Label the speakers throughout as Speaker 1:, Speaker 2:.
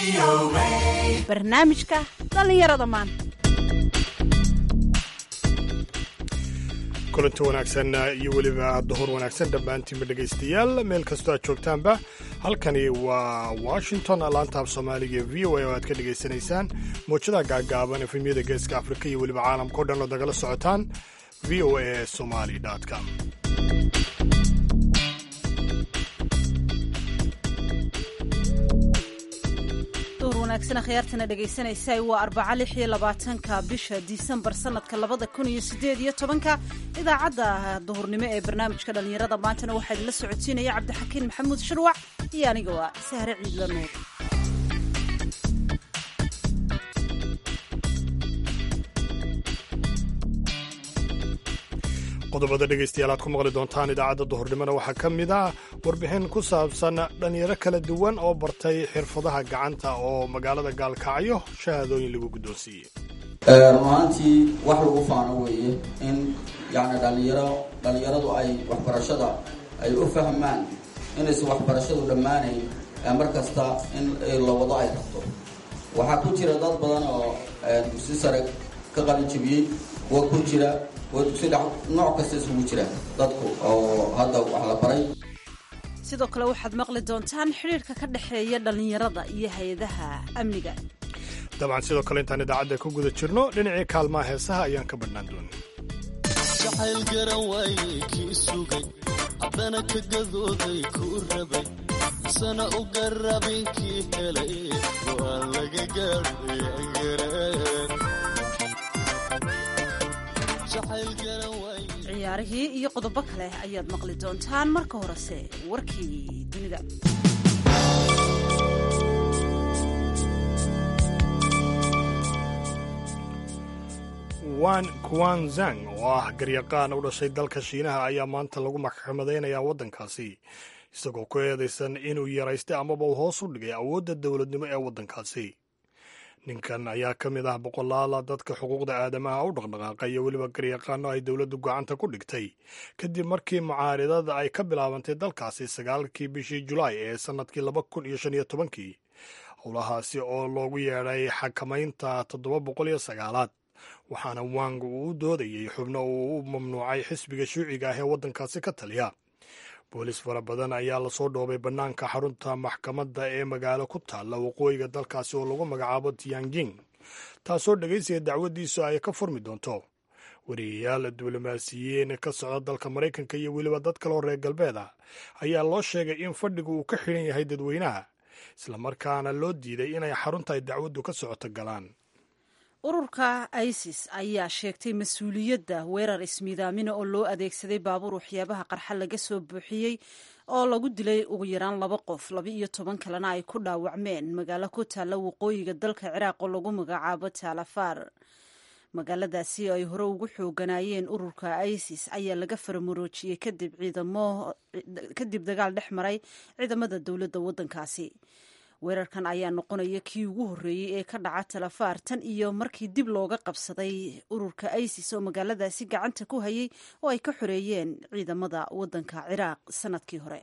Speaker 1: barnaamijka dhallinyarada maanta
Speaker 2: kulanti wanaagsan iyo weliba duhur wanaagsan dhammaantiinba dhegaystayaal meel kastoo aad joogtaanba halkani waa washington laantaab soomaaliga ee v o a oo aad ka dhegaysanaysaan mowjadaha gaagaaban efemyada geeska afrika iyo weliba caalamka o dhan oo nagala socotaan v o a somali com
Speaker 1: duhur wanaagsan akhyaartana dhegaysanaysa waa arbaca lix iyo labaatanka bisha disembar sanadka labada kun iyo sideed iyo tobanka idaacadda duhurnimo ee barnaamijka dhallinyarada maantana waxaa idinla socodsiinaya cabdixakiin maxamuud shirwac iyo aniga waa sahre ciidla nuur
Speaker 2: qodobada dhegaystayaal aad ku maqli doontaan idaacadda duhurnimona waxaa ka mid ah warbixin ku saabsan dhallinyaro kala duwan oo bartay xirfadaha gacanta oo magaalada gaalkacyo shahaadooyin lagu guddoonsiiyey
Speaker 3: run ahaantii wax lagu faano weeye in yani dhalinyaro dhallinyaradu ay waxbarashada ay u fahmaan inaysan waxbarashadu dhammaanayn mar kasta in la wado ay rabto waxaa ku jira dad badan oo dugsi sare ka qalin jebiyey kuwa ku jira kuwa dugsi dhex nooc kasta isugu jira dadku oo hadda wax la baray
Speaker 1: sidoo kale waxaad maqli doontaan xidhiirka ka dhexeeya dhallinyarada iyo hay-adaha amniga
Speaker 2: dabcan sidoo kale intaan idaacadda ku guda jirno dhinacii kaalmaha heesaha ayaan ka badhnaan doona
Speaker 4: jacayl garan waaye kii sugay haddana ka gadooday kuu rabay misana u garabin kii helay waa laga gaadhay
Speaker 1: ciyaarihii iyo qodobo kale ayaad maqli doontaan marka horese warkii dunida
Speaker 2: wan kuanzang oo ah garyaqaan u dhashay dalka shiinaha ayaa maanta lagu maxkamadaynayaa waddankaasi isagoo ku eedaysan inuu yaraystay amaba uu hoos u dhigay awoodda dowladnimo ee waddankaasi ninkan ayaa ka mid ah boqolaala dadka xuquuqda aadamaha u dhaqdhaqaaqa iyo weliba garyaqaano ay dowladdu gacanta ku dhigtay kadib markii mucaaridada ay ka bilaabantay dalkaasi sagaalkii bishii julaay ee sannadkii laba kun iyo shan iyo tobankii howlahaasi oo loogu yeedhay xakamaynta toddoba boqol iyo sagaalaad waxaana wang uu u doodayey xubno uu u mamnuucay xisbiga shuuciga ah ee waddankaasi ka taliya boolis fara badan ayaa lasoo dhoobay bannaanka xarunta maxkamadda ee magaalo ku taalla waqooyiga dalkaasi oo lagu magacaabo tianjing taasoo dhegaysiga dacwaddiisu ay ka furmi doonto wariyayaal diblomaasiyiin ka socda dalka maraykanka iyo weliba dad kaloo reer galbeed ah ayaa loo sheegay in fadhigu uu ka xidhan yahay dadweynaha islamarkaana loo diiday inay xarunta ay dacwaddu ka socoto galaan
Speaker 1: ururka isis ayaa sheegtay mas-uuliyadda weerar ismiidaamina oo loo adeegsaday baabuur waxyaabaha qarxa laga soo buuxiyey oo lagu dilay ugu yaraan laba qof laba iyo toban kalena ay ku dhaawacmeen magaalo ku taalla waqooyiga dalka ciraaq oo lagu magacaabo taalafaar magaaladaasi ay hore ugu xooganaayeen ururka isis ayaa laga faramuroojiyey kadib ciidamo kadib dagaal dhex maray ciidamada dowladda waddankaasi weerarkan ayaa noqonaya kii ugu horreeyey ee ka dhaca talafaar tan iyo markii dib looga qabsaday ururka isis oo magaaladaasi gacanta ku hayay oo ay ka xoreeyeen ciidamada waddanka ciraaq sanadkii hore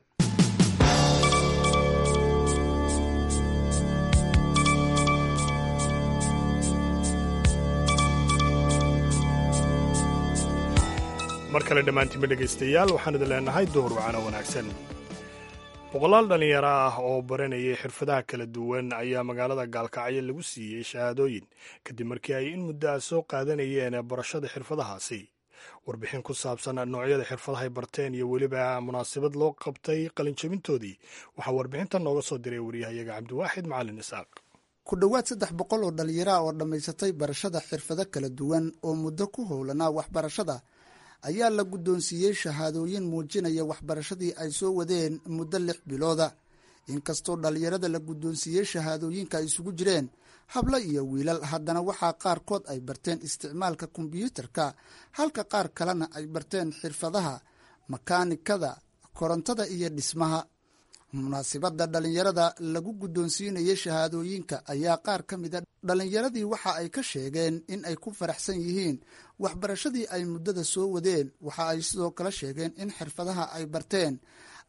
Speaker 2: mar kale dhammaantiinba dhegaystayaal waxaan idin leenahay duhur wacano wanaagsan boqolaal dhallinyaro ah oo baranayay xirfadaha kala duwan ayaa magaalada gaalkacyo lagu siiyey shahaadooyin kadib markii ay in muddo ah soo qaadanayeen barashada xirfadahaasi warbixin ku saabsan noocyada xirfadahay barteen iyo weliba munaasabad loo qabtay qalinjabintoodii waxaa warbixintan nooga soo diray wariyahayaga cabdiwaaxid macalin isaaq
Speaker 5: ku dhowaad saddex boqol oo dhallinyaro ah oo dhammaysatay barashada xirfado kala duwan oo muddo ku howlanaa waxbarashada ayaa la guddoonsiiyey shahaadooyin muujinaya waxbarashadii ay soo wadeen muddo lix bilooda inkastoo dhallinyarada la guddoonsiiyey shahaadooyinka ay isugu jireen hablo iyo wiilal haddana waxaa qaarkood ay barteen isticmaalka kombiyuutarka halka qaar kalena ay barteen xirfadaha makaanikada korontada iyo dhismaha munaasibadda dhallinyarada lagu guddoonsiinayay shahaadooyinka ayaa qaar ka mida dhallinyaradii waxa ay ka sheegeen in ay ku faraxsan yihiin waxbarashadii ay muddada soo wadeen waxa ay sidoo kale sheegeen in xirfadaha ay barteen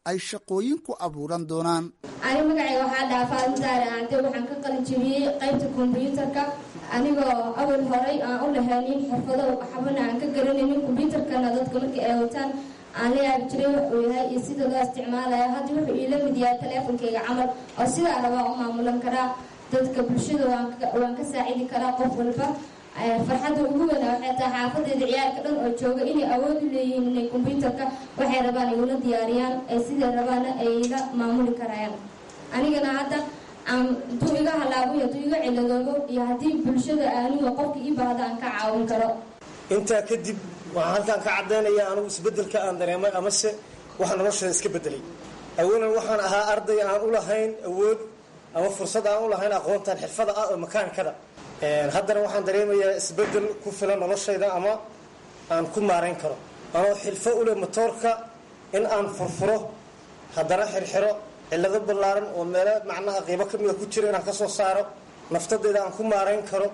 Speaker 5: ay shaqooyin ku abuuran doonaan
Speaker 6: ani magacayga waxaa dhahaa faadintaare aante waxaan ka qalin jebiyey qaybta kombyuutarka anigoo awal horay aan u lahaynin xirfado waxbana aan ka garanaynin kombyuutarkana dadka markii ay wataan aan la yaabi jiray wax uu yahay iyo sida loo isticmaalayo hadda wuxuu iila mid yahay taleefonkayga camal oo sidaa rabaa u maamulan karaa dadka bulshada waan ka saacidi karaa qof walba farxadda ugu weyna waxay tahay xaafadeeda ciyaalka dhan oo jooga inay awood u leeyihiin inay kombyuutarka waxay rabaan ay ula diyaariyaan ay siday rabaana ay la maamuli karayaan anigana hadda intuu iga halaabuy hadduu iga ciladoobo iyo haddii bulshada aniga qofka ii baahda aan ka caawin karo
Speaker 7: intaa kadib waxaan halkaan ka caddaynaya anugu isbeddelka aan dareemay amase waxa noloshada iska beddelay awalan waxaan ahaa arday aan u lahayn awood ama fursad aan u lahayn aqoontan xirfada ah oo makaanikada haddana waxaan dareemayaa isbeddel ku filan noloshayda ama aan ku maarayn karo anoo xilfo u leh motoorka in aan furfuro haddana xirxiro cillado ballaaran oo meelo macnaha qiibo ka mida ku jira inaan ka soo saaro naftadayda aan ku maarayn karo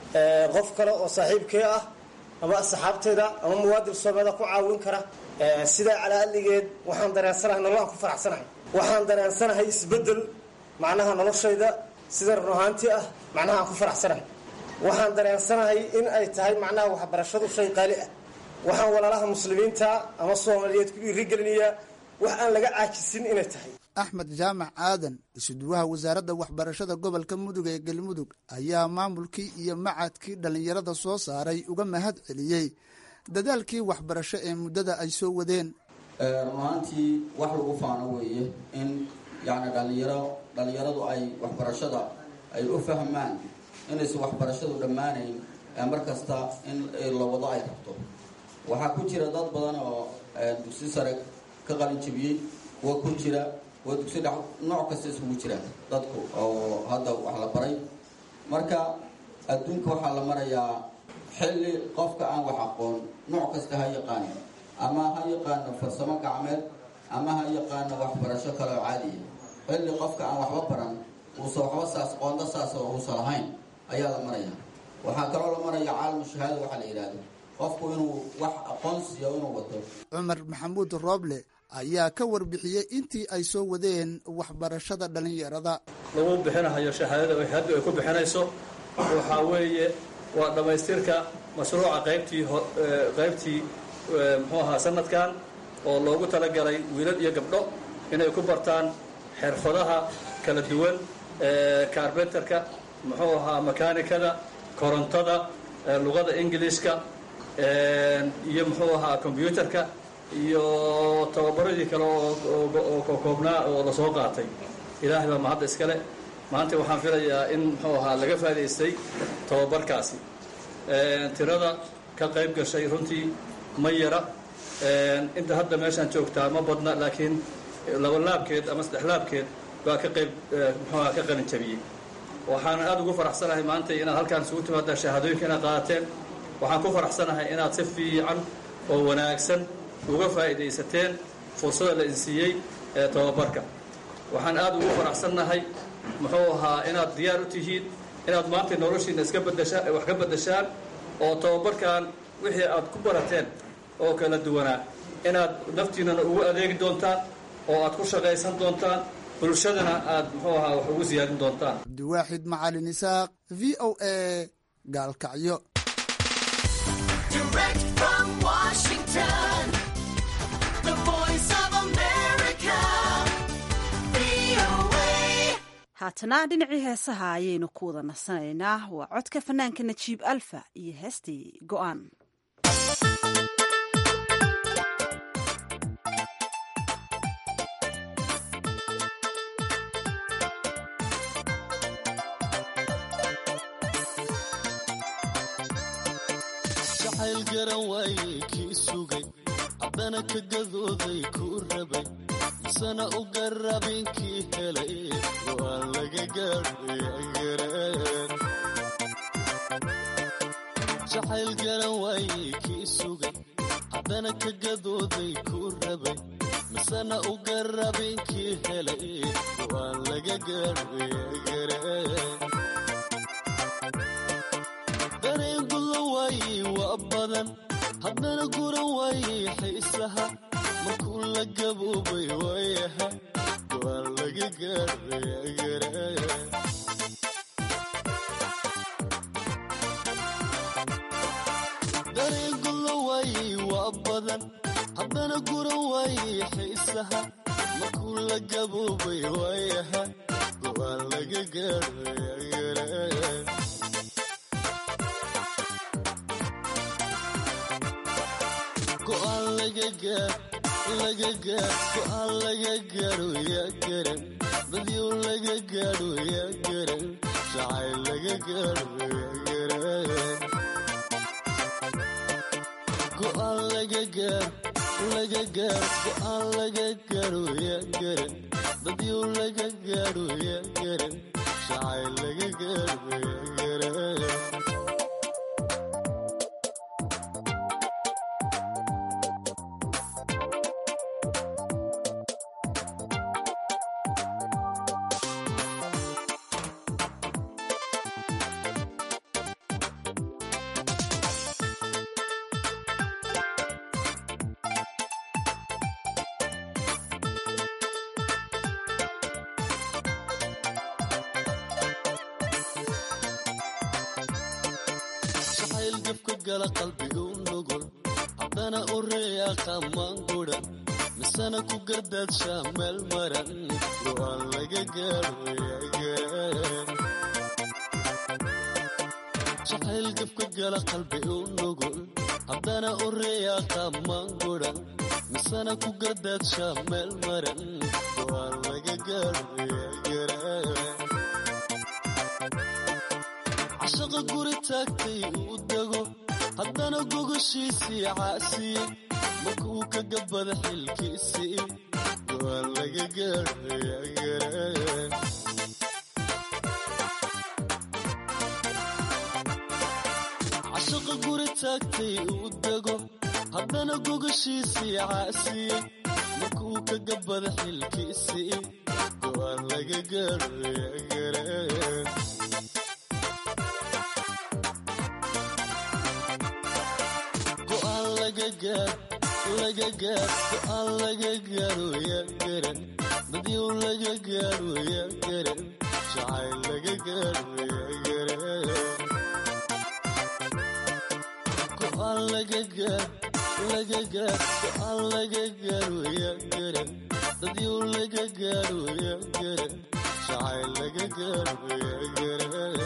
Speaker 7: qof kale oo saaxiibkee ah ama asxaabtayda ama muwaadin soomaalida ku caawin kara sidaa calaalligeed waxaan dareensanahay nolol aan ku faraxsanahay waxaan dareensanahay isbeddel macnaha noloshayda sida run ahaantii ah macnaha aan ku faraxsanahay waxaan dareensanahay in ay tahay macnaha waxbarashadu shay qaali ah waxaan walaalaha muslimiinta ama soomaaliyeed ku dhiirigelinayaa wax aan laga caajisin inay tahay
Speaker 5: axmed jaamac aadan isuduwaha wasaaradda waxbarashada gobolka mudug ee galmudug ayaa maamulkii iyo macadkii dhallinyarada soo saaray uga mahad celiyey dadaalkii waxbarasho ee muddada ay soo wadeen
Speaker 3: run ahaantii wax lagu faano weeye in yacni dhallinyaro dhallinyaradu ay waxbarashada ay u fahmaan inaysan waxbarashadu dhammaanayn mar kasta in la wado ay rabto waxaa ku jira dad badan oo dugsi sare ka qalin jebiyey kuwa ku jira kuwa dugsi dhex nooc kasta isugu jira dadku oo hadda wax la baray marka adduunka waxaa la marayaa xilli qofka aan wax aqoon nooc kasta ha yaqaano ama ha yaqaano farsamo gacmeed ama ha yaqaano waxbarasho kale oo caadiya xilli qofka aan waxba baran uusa waxba saas qoonda saas oo uusa lahayn ayaa la maraya waxaa kaloo la maraya caalamu shahaada waxaa la yidhaahdo qofku inuu wax aqoonsiya inuu wato
Speaker 5: cumar maxamuud rooble ayaa ka warbixiyey intii ay soo wadeen waxbarashada dhallinyarada
Speaker 8: lagu bixinahayo shahaadada haddu ay ku bixinayso waxaa weeye waa dhammaystirka mashruuca qaybtii qaybtii muxuu ahaa sanadkan oo loogu talagalay wiilal iyo gabdho inay ku bartaan xirfadaha kala duwan carbenterka muxuu ahaa makaanikada korontada luqada ingiliishka iyo muxuu ahaa combyuutarka iyo tababaradii kale oo kokoobnaa oo lasoo qaatay ilaahay baa mahadda iskale maanta waxaan filayaa in muxuu ahaa laga faa'idaystay tababarkaasi tirada ka qayb gashay runtii ma yara inta hadda meeshaan joogtaa ma badna laakiin laba laabkeed ama saddex laabkeed baa ka qayb muxuu ahaa ka qalin jabiyey waxaan aada ugu faraxsanahay maanta inaad halkaan isugu timaadaan shahaadooyinka inaad qaadateen waxaan ku faraxsanahay inaad si fiican oo wanaagsan uga faa'iidaysateen fursada la insiiyey ee tababarka waxaan aada ugu faraxsannahay muxuu ahaa inaad diyaar u tihiin inaad maanta noloshiina iska badashaan wax ka beddashaan oo tababarkan wixii aad ku barateen oo kala duwanaa inaad naftiinana ugu adeegi doontaan oo aad ku shaqaysan doontaan bulshadana aad muxuu ahaa wax ugu siyaadin doontaan
Speaker 5: cabdiwaaxid macalin isaaq v o a gaalkacyo
Speaker 1: haatana dhinacii heesaha ayaynu ku wada nasanaynaa waa codka fanaanka najiib alfa iyo heestii go'aan
Speaker 4: jacayl garan waaye kii sugay haddana ka gadooday kuu rabay misana u garabin kii helay go'aan laga gaadhaygareen jacayl garan waaye kii sugay haddana ka gadooday kuu rabay misana u garabin kii helay go'aan laga gaadhaygareen dareen gudan waaye waa badan haddana guran waaye xiisaha markuu la gaboobay waayaha go'aan laga gaadhaya dareengulo waayey waa badan haddana guran waayey xiisaha markuu la gaboobay waayaha go'aan laga gaadhaya go'aan laga gaar laga gaar go'aan laga gaadho yaa garan dadyow laga gaadho yaa garan jacayl laga gaadho yaa garan go'aan laga gaar laga gaar go'aan laga gaadho yaa garan dadyow laga gaadho yaa garan jacayl laga gaadho yaa garan jacayl jabka gala qalbiga u nugul haddana u reeyaa qamaan gudan misana ku gardaadshaa meel maran go'aan laga gaadho yaagaran jacayl jabka gala qalbi u nugul haddana u reeyaa qamaan gudan misana ku gardaadshaa meel maran go'aan laga gaadho yaagaran cashaqa guri taagtay uu dego haddana gogoshiisii caasiye markuu ka gabada xilkiisii go'aan laga gaadho yaagaran cashaqa guri taagtay uu dego haddana gogoshiisii caasiye markuu ka gabada xilkiisii go'aan laga gaadho yaagaran go'aan laga gaar laga gaar go'aan laga gaaro yaa garan dadyow laga gaaro yaa garan jacayl laga gaaro yaa garan go'aan laga gaar laga gaar go'aan laga gaaro yaa garan dadyow laga gaaro yaa garan jacayl laga gaaro yaa garan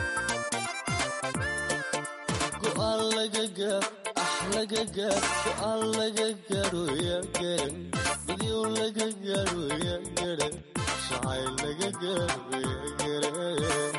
Speaker 4: go'aan laga gaar ah laga gaar go'aan laga gaaro yaa garan dadyow laga gaaro yaa garan jacayl laga gaaro yaa garan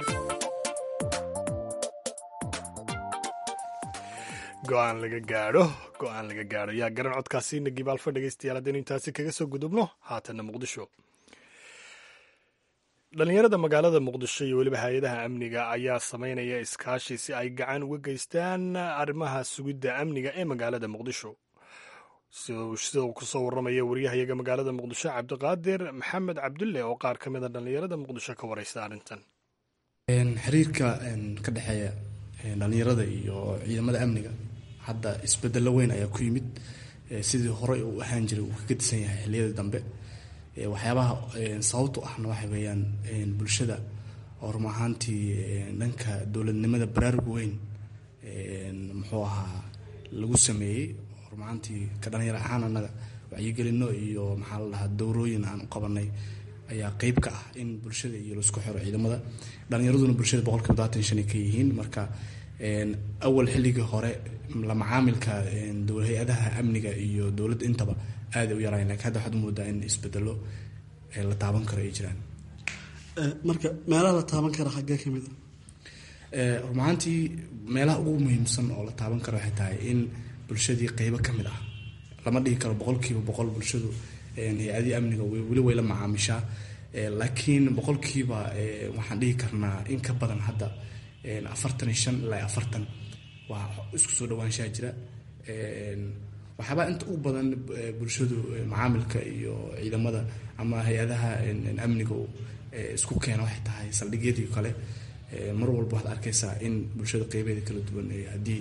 Speaker 2: go-aan laga gaadho go-aan laga gaadho yaa garan codkaasi nagibaalfa dhegeystayaal haddaynu intaasi kaga soo gudubno haatanna muqdisho dhalinyarada magaalada muqdisho iyo weliba hay-adaha amniga ayaa sameynaya iskaashi si ay gacan uga geystaan arrimaha sugidda amniga ee magaalada muqdisho sida uu kusoo warramaya wariyahayaga magaalada muqdisho cabdiqaadir maxamed cabdulle oo qaar ka mid a dhalinyarada muqdisho ka wareysta arrintan
Speaker 9: xiriirka ka dhexeeya dhalinyarada iyo ciidamada amniga hadda isbedelo weyn ayaa ku yimid sidii horey uu ahaan jiray uu kaga disan yahay xiliyadii dambe waxyaabaha sababtu ahna waxa weeyaan bulshada oo run ahaantii dhanka dowladnimada baraarug weyn muxuu ahaa lagu sameeyey run ahaantii ka dhalinyaro ahaan annaga wacyigelino iyo maxaa la dhahaa dowrooyin aan u qabanay ayaa qeyb ka ah in bulshada iyo laisku xiro ciidamada dhalinyaraduna bulshada boqolkiiba labaatan shan ay ka yihiin marka awal xilligii hore la macaamilka hay-adaha amniga iyo dowladda intaba aaday u yaraayen lakin hadda waxaad moodaa in isbedelo la taaban karo ay jiraan
Speaker 10: marka meelaha la taaban kara xaggee ka mid
Speaker 9: run ahaantii meelaha ugu muhiimsan oo la taaban karo waxay tahay in bulshadii qeybo ka mid ah lama dhigi karo boqolkiiba boqol bulshadu hay-adihii amniga weli way la macaamishaa laakiin boqolkiiba waxaan dhihi karnaa in ka badan hadda afartan iyo shan ilaa afartan waa isku soo dhawaanshaha jira waxyaabaa inta u badan bulshadu macaamilka iyo ciidamada ama hay-adaha amniga isku keena waxay tahay saldhigyadii kale mar walba waxaad arkaysaa in bulshada qeybeeda kala duwan haddii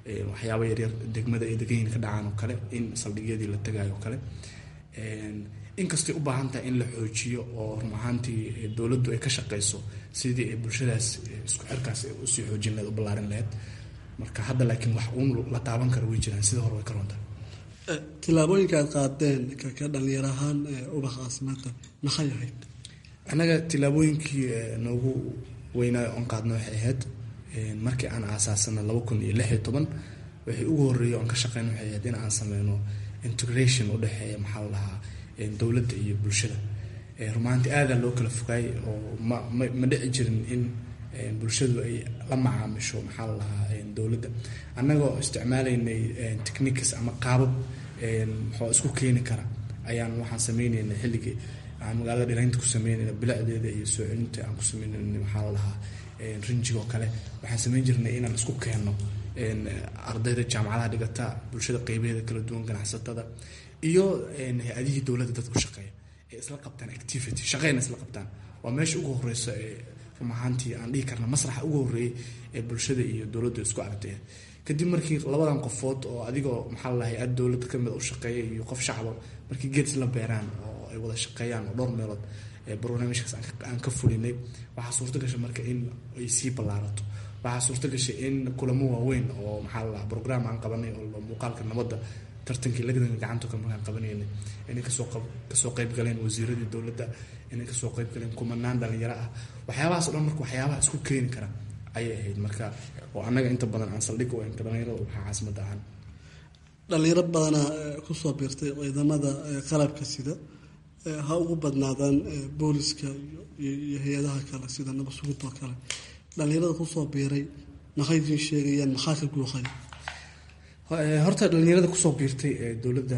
Speaker 9: waxyaaba yaryar degmada ay deganyihin ka dhacaan oo kale in saldhigyadii la tagayo oo kale inkastay u baahan tahay in la xoojiyo oo run ahaantii dowladdu ay ka shaqeyso sidii ay bulshadaas isku xirkaas usii xoojin laheed u ballaarin laheyd marka hadda laakiin wax uun la taaban kara way jiraan sidii hore way ka runta
Speaker 10: tillaabooyinka aad qaadeen ka dhalinyar ahaan ubax caasimada maxay ahayd
Speaker 9: annaga tillaabooyinkii noogu weynaayo oon qaadna waxay ahayd markii aan aasaasana laba kun iyo lix iyo toban waxay ugu horreeyay oon ka shaqeyna waxay ahayd in aan sameyno integration u dhexeeya maxaa la dhahaa dowladda iyo bulshada rumaanti aadaa loo kala fogaay oo ma ma ma dhici jirin in bulshadu ay la macaamisho maxaa la dhahaa dowladda annagoo isticmaalaynay techniques ama qaabab muxuu isku keeni kara ayaan waxaan sameynaynay xilligii aan magaalada dhiraynta ku sameynayna bilicdeeda iyo soo celinta aan ku sameynayna maxaa la dhahaa rinjigoo kale waxaan sameyn jirnay inaan isku keenno ardayda jaamacadaha dhigata bulshada qeybaheeda kala duwan ganacsatada iyo hay-adihii dowladda dadka u shaqeeya ee isla qabtaan activity shaqeyna isla qabtaan waa meesha ugu horeysa ee run ahaantii aan dhihi karna masraxa ugu horreeyay ee bulshada iyo dowladda isku aragtay kadib markii labadan qofood oo adigoo maxaa la hay-ad dowladda kamid u shaqeeya iyo qof shacaba markii geed isla beeraan oo ay wada shaqeeyaan oo dhowr meelood barnaamijkaas aan ka fulinay waxaa suurto gashay marka in ay sii ballaarato waxaa suurto gashay in kulamo waaweyn oo maxaa la dhahaa program aan qabanay oo muuqaalka nabadda tartankii lagdanka gacanta kale markaan qabanaynay inay kasoo kasoo qayb galeen wasiiradii dowladda inay kasoo qayb galeen kumanaan dhalinyaro ah waxyaabahaas o dhan marka waxyaabaha isku keeni kara ayay ahayd marka oo annaga inta badan aan saldhig u enka dhalinyarada waxaa caasimada ahaan
Speaker 10: dhalinyaro badanaa kusoo biirtay ciidamada qalabka sida ha ugu badnaadaan booliska iyo hay-adaha kale sida nabasugidoo kale dhalinyarada kusoo biiray maxay idiin sheegayaan maxaa ka guuqay
Speaker 9: horta dhalinyarada kusoo biirtay dowladda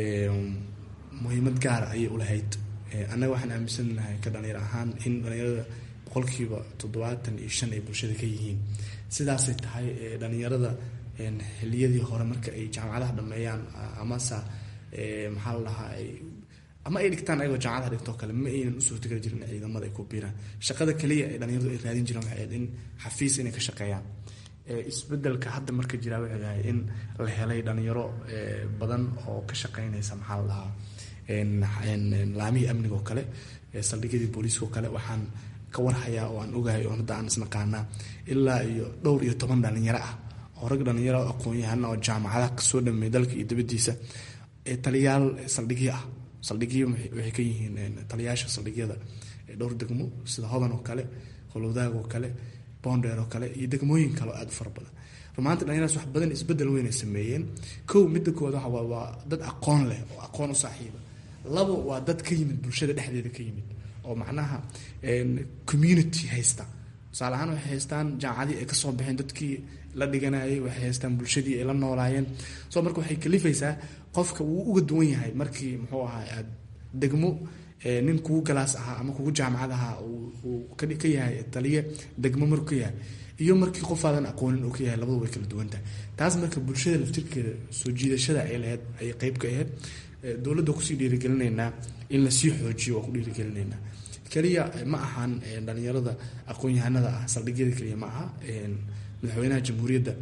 Speaker 9: muhiimad gaara ayay ulahayd annaga waxaan aaminsanahay ka dhalinyar ahaan in dhalinyarada boqolkiiba toddobaatan iyo shan ay bulshada ka yihiin sidaasay tahay dhalinyarada xiliyadii hore marka ay jaamacadaha dhameeyaan amase maxaa la dhahaa ama ay dhigtaan ayagoo jaamacadaha dhigtoo kale ma aynan u suurtageli jirin ciidamada ay ku biiraan shaqada kaliya ay dhalinyaradu ay raadin jireen waxay ahayd in xafiis inay ka shaqeeyaan isbedelka hadda marka jiraa wuxuu yahay in la helay dhalinyaro badan oo ka shaqeynaysa maxaa la dhahaa laamihii amniga oo kale saldhigyadii booliiska oo kale waxaan ka warhayaa oo aan ogahay oo hadda aan isnaqaanaa ilaa iyo dhowr iyo toban dhalinyaro ah oo rag dhalinyaro aqoon-yahana oo jaamacadaha kasoo dhameey dalka iyo dibadiisa taliyaal saldhigyo ah saldhigyo waxay ka yihiin taliyaasha saldhigyada dhowr degmo sida hodan oo kale holowdaag oo kale bonder oo kale iyo degmooyin kale oo aada u fara badan rumaanta dhalinyaradas wax badan isbedel weynay sameeyeen kow midda koowaad waxa waa waa dad aqoon leh oo aqoon u saaxiiba labo waa dad ka yimid bulshada dhexdeeda ka yimid oo macnaha community haysta tusaale ahaan waxay haystaan jaamacadii ay kasoo baxeen dadkii la dhiganayay waxay haystaan bulshadii ay la noolaayeen so marka waxay kalifaysaa qofka wuu uga duwan yahay markii muxuu ahaa aad degmo nin kugu galaas ahaa ama kugu jaamacad ahaa uu ka yahay taliye degmo markuu ka yahay iyo markii qofaadan aqoonin uu ka yahay labadu way kala duwantahay taas marka bulshada laftirkeeda soo jiidashada ay lahayd ayay qeyb ka ahayd dowladda kusii dhiirigelinaynaa in lasii xoojiyo waa ku dhiirigelinaynaa keliya ma ahan dhalinyarada aqoon-yahanada ah saldhigyada keliya ma aha madaxweynaha jamhuuriyadda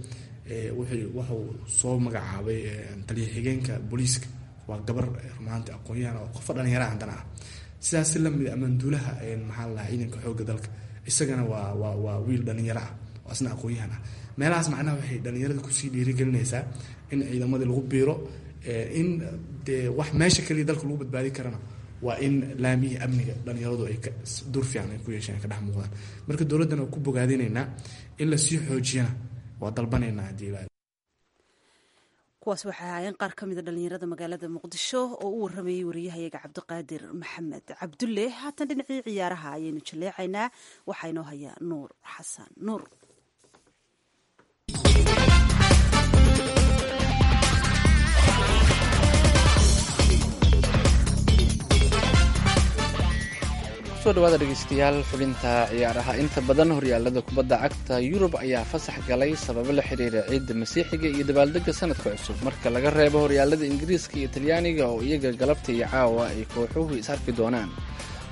Speaker 9: wuxuu soo magacaabay taliya xigeenka booliiska waa gabar rumaanti aqoon-yahan oo qofa dhalinyaraha haddana ah sidaas si lamid amanduulaha maxaa la dhahaa ciidanka xoogga dalka isagana waa waa waa wiil dhalinyaro ah oo asna aqoon-yahan ah meelahaas macnaha waxay dhalinyarada kusii dhiirigelinaysaa in ciidamadii lagu biiro in dee wax meesha kaliya dalka lagu badbaadi karana waa in laamihii amniga dhalinyaradu ay dur fiican ay ku yeesheen ay ka dhex muuqdaan marka dowladdana waa ku bogaadinaynaa in lasii xoojiyana waa dalbanaynaa haddii ilaa
Speaker 1: kuwaas waxay ahaayeen qaar ka mida dhalinyarada magaalada muqdisho oo u waramayey wariyahayaga cabdiqaadir maxamed cabdulle haatan dhinacii ciyaaraha ayaynu jaleecaynaa waxaa inoo hayaa nuur xasan nuur
Speaker 11: kusoo dhawaada dhegeystayaal xubinta ciyaaraha inta badan horyaalada kubadda cagta yurub ayaa fasax galay sababo la xiriira ciidda masiixiga iyo dabaaldega sanadka cusub marka laga reebo horyaalada ingiriiska iyo talyaaniga oo iyaga galabta iyo caawa ay kooxuhu is arki doonaan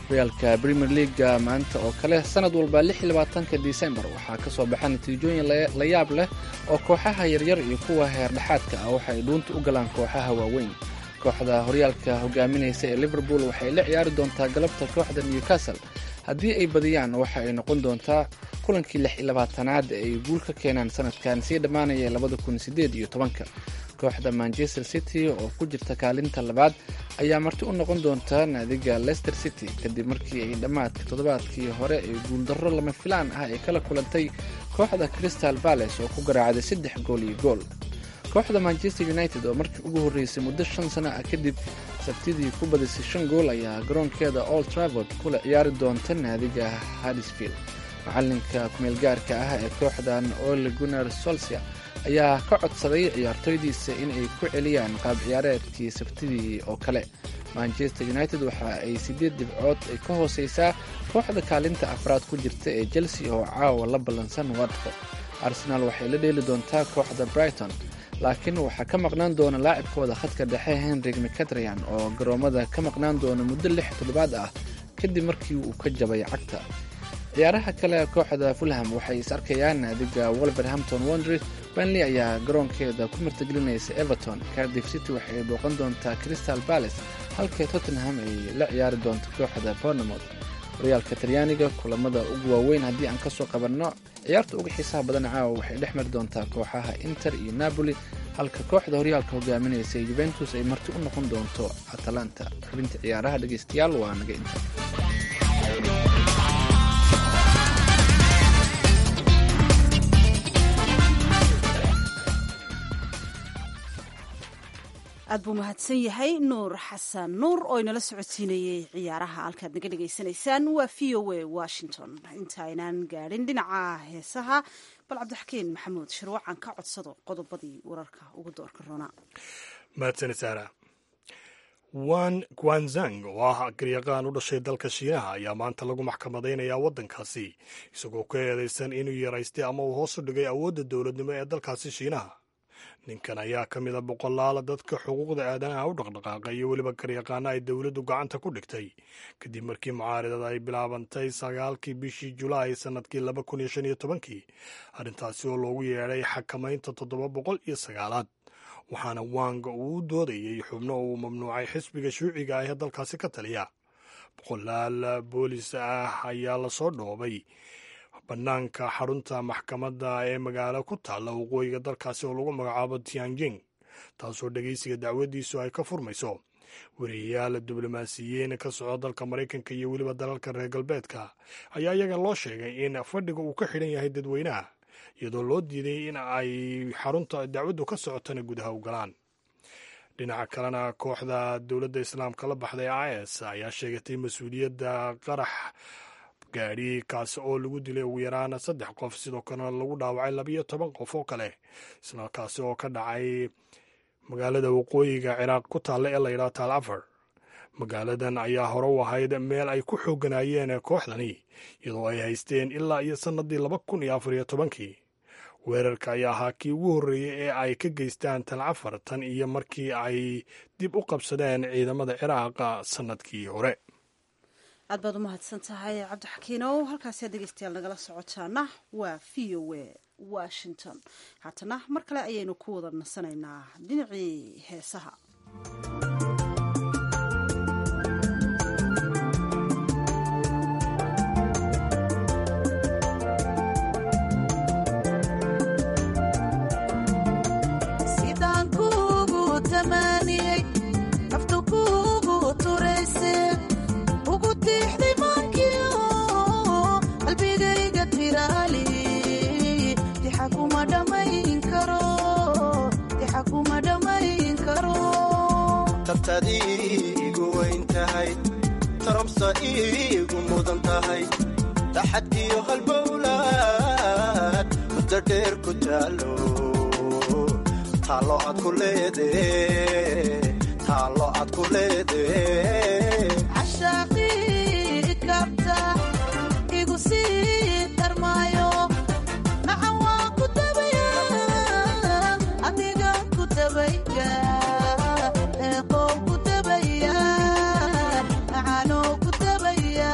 Speaker 11: horyaalka premier leaga maanta oo kale sanad walba ka disembar waxaa ka soo baxa natiijooyin la yaab leh oo kooxaha yaryar iyo kuwa heerdhexaadka ah waxa ay dhuunta u galaan kooxaha waaweyn kooxda horyaalka hogaaminaysa ee liverpool waxay la ciyaari doontaa galabta kooxda newcastle haddii ay badiyaan waxa ay noqon doontaa kulankii lix iyo labaatanaad ee ay guul ka keenaan sanadkan sii dhammaanaya labada kun sideed iyo tobanka kooxda manchester city oo ku jirta kaalinta labaad ayaa marti u noqon doonta naadiga leicester city kadib markii ay dhammaadka toddobaadkii hore ee guuldarro lama filaan ah ay kala kulantay kooxda crystal bales oo ku garaacday saddex gool iyo gool kooxda manchester united oo markii ugu horreysay muddo shan sano ah kadib sabtidii ku badisay shan gool ayaa garoonkeeda old travord kula ciyaari doonta naadiga haddisfield macalinka kumeelgaarka ah ee kooxdan ole gunar solsia ayaa ka codsaday ciyaartoydiisa in ay ku celiyaan qaab ciyaareedkii sabtidii oo kale manchester united waxa ay siddeed dhibcood ay ka hooseysaa kooxda kaalinta afraad ku jirta ee chelsea oo caawa la ballansan watford arsenal waxay la dheeli doontaa kooxda brighton laakiin waxaa ka maqnaan doona laacibkooda khadka dhexe henrik mcatrian oo garoomada ka maqnaan doona muddo lix toddobaad ah kadib markii uu ka jabay cagta ciyaaraha kale kooxda fulham waxay is arkayaan naadiga wolverhampton wonders benley ayaa garoonkeeda ku martigelinaysa everton cardiff city waxay booqan doontaa crystal palace halka tottenham ay la ciyaari doonto kooxda bournemouth horyaalka talyaaniga kulamada ugu waaweyn haddii aan kasoo qabanno ciyaarta uga xiisaha badan caawa waxay dhex mari doontaa kooxaha inter iyo napoli halka kooxda horyaalka hogaaminaysa juventus ay marti u noqon doonto atalanta xubinta ciyaaraha dhegeystayaal waa naga inter
Speaker 1: aad buu mahadsan yahay nuur xasan nuur oo inala socodsiinayey ciyaaraha halkaad naga dhegaysanaysaan waa v o a washington intaynaan gaadhin dhinaca heesaha bal cabdixakiin maxamuud shirwacan ka codsado qodobadii wararka ugu doorka roona
Speaker 2: mahadsan saara wan guanzang oo ah garyaqaan u dhashay dalka shiinaha ayaa maanta lagu maxkamadaynayaa waddankaasi isagoo ka eedaysan inuu yaraystay ama uu hoos u dhigay awoodda dowladnimo ee dalkaasi shiinaha ninkan ayaa ka mid a boqolaala dadka xuquuqda aadanaha u dhaqdhaqaaqa iyo weliba garyaqaana ay dowladdu gacanta ku dhigtay kadib markii mucaaridada ay bilaabantay sagaalkii bishii julaay sannadkii laba kun iyo shan iyo tobankii arrintaasi oo loogu yeedhay xakamaynta toddoba boqol iyo sagaalaad waxaana wanga uu u doodayey xubno uu mamnuucay xisbiga shuuciga ah ee dalkaasi ka taliya boqolaal boolis ah ayaa lasoo dhoobay bannaanka xarunta maxkamadda ee magaalo ku taalla waqooyiga dalkaasi oo lagu magacaabo tianjing taasoo dhegeysiga dacwadiisu ay ka furmayso wariyayaal diblomaasiyiin ka soco dalka maraykanka iyo weliba dalalka reer galbeedka ayaa iyaga loo sheegay in fadhiga uu ka xidhan yahay dadweynaha iyadoo loo diiday in ay xarunta dacwaddu ka socotana gudaha u galaan dhinaca kalena kooxda dowladda islaamka la baxday is ayaa sheegatay mas-uuliyadda qarax gaadhi kaasi oo lagu dilay ugu yaraan saddex qof sidoo kalena lagu dhaawacay labiyo toban qof oo kale isla kaasi oo ka dhacay magaalada waqooyiga ciraaq ku taalla ee layidhaha taal afar magaaladan ayaa hore u ahayd meel ay ku xooganayeen kooxdani iyadoo ay haysteen ilaa iyo sannadii laba kun iyo afar iyo tobankii weerarka ayaa ahaa kii ugu horreeyey ee ay ka geystaan tal cafar tan iyo markii ay dib u qabsadeen ciidamada ciraaqa sannadkii hore
Speaker 1: aad baad u mahadsan tahay cabdixakiinow halkaasiad dhegeystayaal nagala socotaana waa v o a washington haatana mar kale ayaynu ku wada nasanaynaa dhinacii heesaha
Speaker 12: tabtaad iigu weyn tahay taromsa iigu mudan tahay taxadkiyo halbowlaad muddo dheer ku taalo taalo aad ku leede taalo aad ku leede
Speaker 13: Thank you.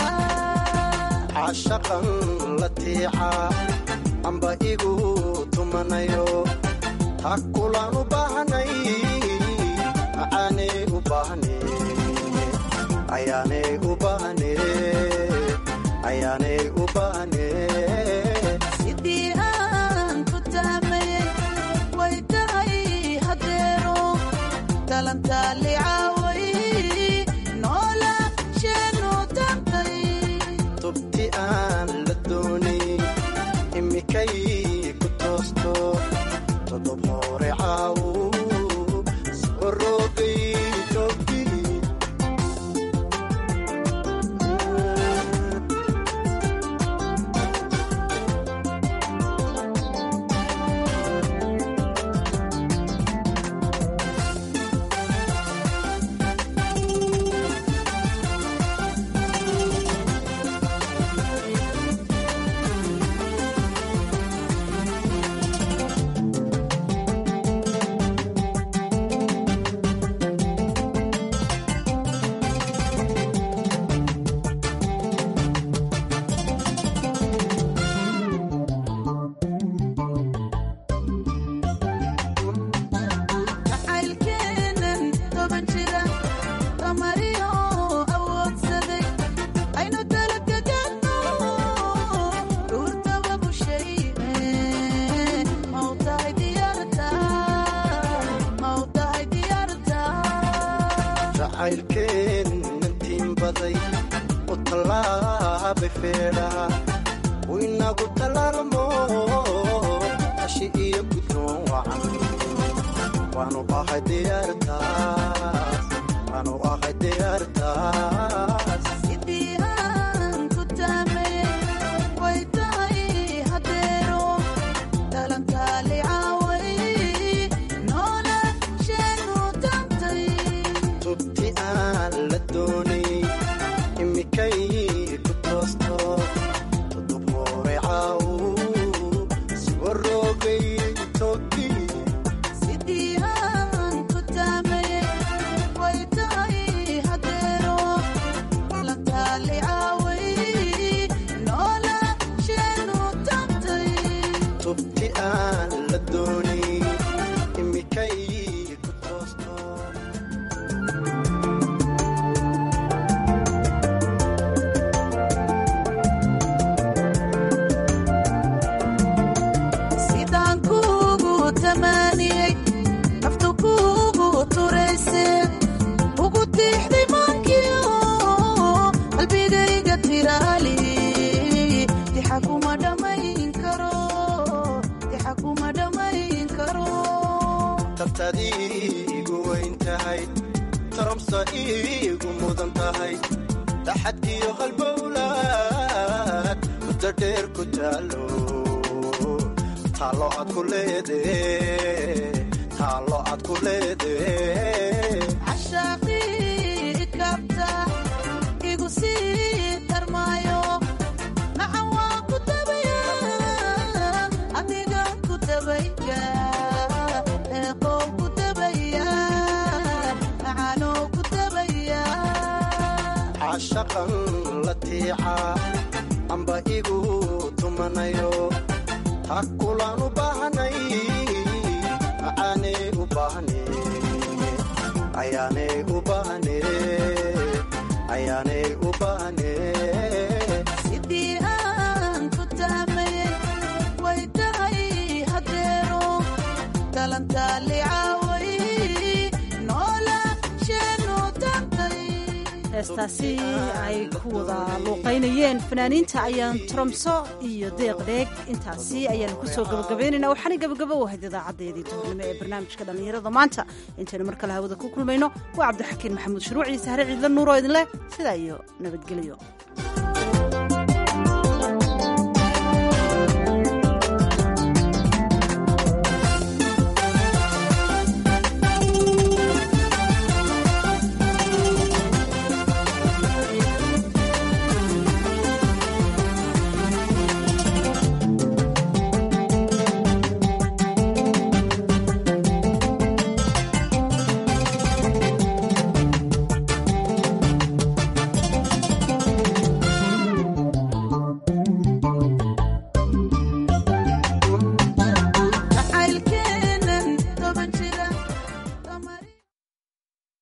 Speaker 12: caashaqan la tiica amba igu tumanayo ha kulaan u baahnay macaanay u baahne ayaanay u baahne ayaanay u baahne
Speaker 13: sidii aan ku tahmaye way tahay hadeero talantaali caaway noola sheenu tantay
Speaker 12: tubti aan la doonay imikay ku toosto todob hore caawu soo roogay tobti
Speaker 13: jacaylkeenan toban jira tamariyo awoodsaday aynu talagagano dhuurtaba bushayne mawtahay diyaarta mawtahay diyaarta
Speaker 12: jacaylkeenantiin baday u tallaabay feedhaha u inagu tallaalmo hashi iyo guddoon wacan waanu ahay diyaartaas waanu ahay diyaartaas
Speaker 13: sidii aan ku taamaye way tahay hadeero talantaali caaway noola sheenu tantay
Speaker 12: tubti aan la doonay imikay ku toosto todob hore caawu soo roogay tobi
Speaker 13: sidii aan ku taamaye way tahay hadeero talantaali caaway noola sheenu tantay
Speaker 12: tubti aan la doonay imikay ku toosto
Speaker 13: sidaan kuugu tamaaniyey naftu kuugu turayse ugu tiixday maankiyo qalbigayga tiraali dixa kuma dhammayn karo dixa kuma dhammayn karo
Speaker 12: tabtadii igu weyn tahay taramsa iigu mudan tahay daxad iyo halbowlaad muddo dheer ku taalo taalo aad ku leede taalo aad ku leede
Speaker 13: cashaaqii kabta igu sii tarmaayo nacan waan ku tabaya adigan ku tabaya eeqow ku tabaya macanoo ku tabaya
Speaker 12: caashaqan la tiica amba igu tumanayo ha kulaan u baahnay macaanay u baahne ayaanay u baahne ayaanay u baahne
Speaker 13: sidii aan ku tahmaye way tahay hadeero talantaali caaway noola sheenu tantay
Speaker 1: heestaasi ay ku wada luuqaynayeen fanaaniinta ayaan tromso iyo deeq dheeg intaasi ayaanu kusoo gabagabaynayna waxaana gabagabo u ahayd idaacadeedii duhurnimo ee barnaamijka dhallinyarada maanta intaynu mar kale hawada ku kulmayno waa cabdixakiin maxamuud shuruuc iyo sahre ciidla nuur oo idinleh sidaa iyo nabadgelyo